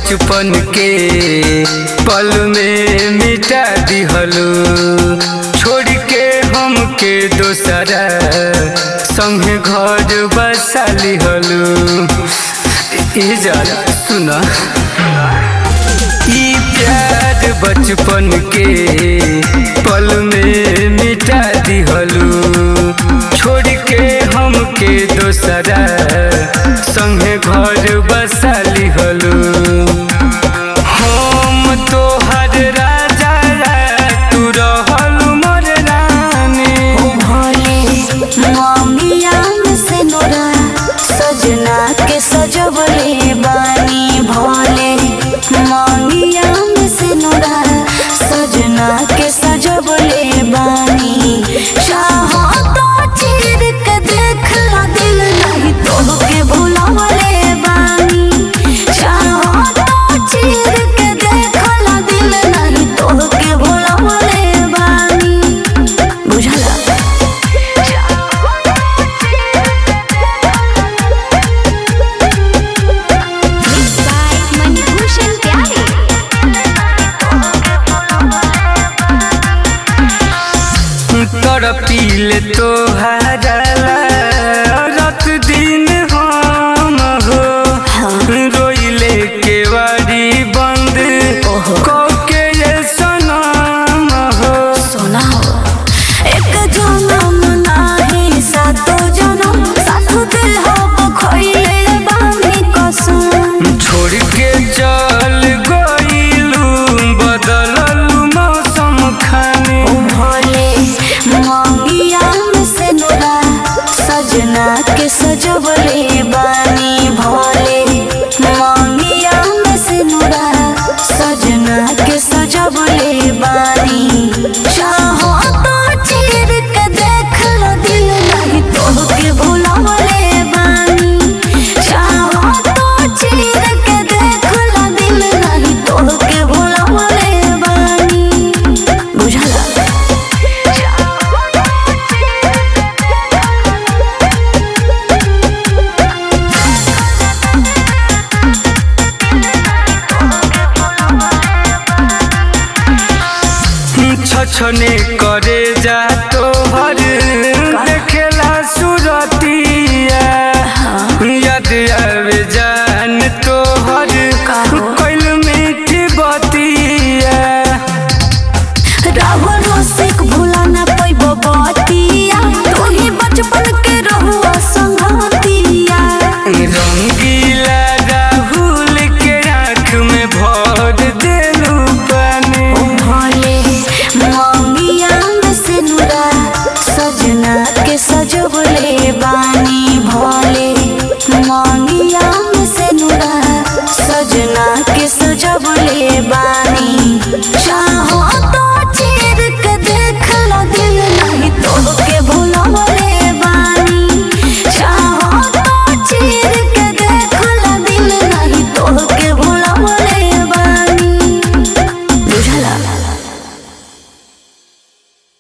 बचपन के पल में मिटा दिहलू छोड़ के हमके दोसरा संगे घर बसा लिहलू ई जरा सुना ई प्यार बचपन के पल में मिटा दिहलू छोड़ के हमके दोसरा संगे घर बसा लिहलू हम तोहर राजा तू रहलू मोर रानी भोले ममिया से नोरा सजना के सजवले बानी भोले ममिया से नोरा सजना के सजवले बानी चाहो तो चीर के देख ला दिल नहीं तो के भुलावले बानी चाहो तो चीर के देख ला दिल नहीं तो के भुलावले बानी बुझला Mixed by Manibhushan Pyare. तड़पील तोहारा रात दिन हम हो रोइले के वारी बंद कके ये सनम हो सोना हो एक जन्म नाही सातो जन्म सातो दिल हो खोइले बानी कसम छोड़ के चल गइलू बदललू मौसम खाने भोले मंगिया में से नोरा सजना के सजवले बानी भोले मंगिया में से नोरा सजना के सजवले बानी चाहो तो चीर के देख लो दिल नहीं तो के भुलावले बानी चाहो तो चीर के देख लो दिल नहीं तो के भुलावले बानी बुझला छछने करे